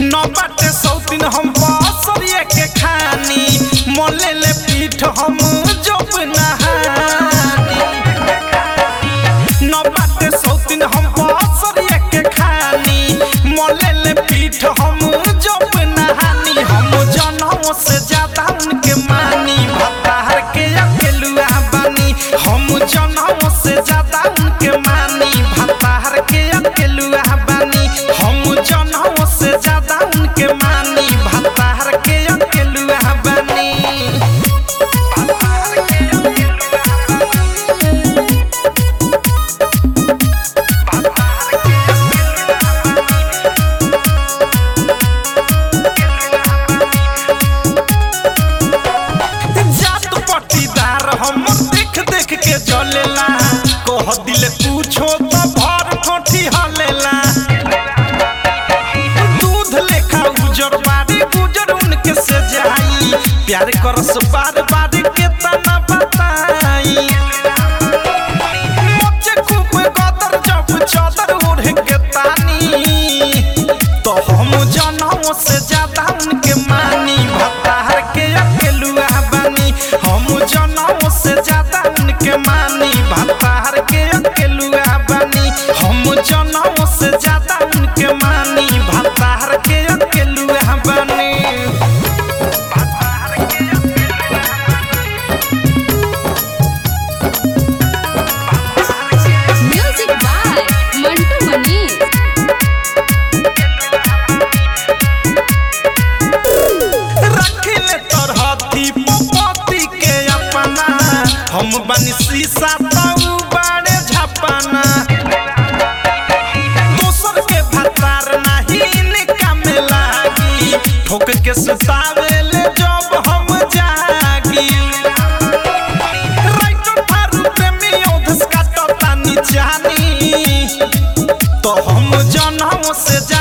न बाटे सौतीन हम बसरिए के खानी मोले ले पीठ हम जब नहानी न बाटे सौतीन हम बसरिए के खानी मोले ले पीठ हम जब नहानी हम जनों से ज्यादा उनके मानी भतार के अकेलुआ बानी हम जनों से ज्यादा उनके मानी भतार के अकेलुआ बानी हम जनों से ज्यादा उनके मानी भतार के अकेलुआ बानी भतार के अकेलुआ जात पट्टीदार हम देख देख के जलेला कह दिल पूछो तो भर ठोठी हलेला दूध लेखा उजर बारी गुजर उनके से जाई प्यार करस बार बार के तना बताई मोचे खूब गदर जब चादर ओढ़ के तानी तो हम जनों से ज्यादा उनके मानी भतार के अकेलुआ बानी हम जनों से ज्यादा उनके मानी भतार के अकेलुआ बानी हम जनों से ज्यादा उनके मानी भतार के अकेलुआ बानी भतार के Music by Mantu Mani. रखिले तरहती पपती के अपना हम बनी शीशा तऊ बाड़े झपना दोसर के भतार नाही इनका में लागी ठोक के सुतावे ले जब हम जागी राइटर थारू प्रेमी ओधस काटता नी जानी तो हम जनों से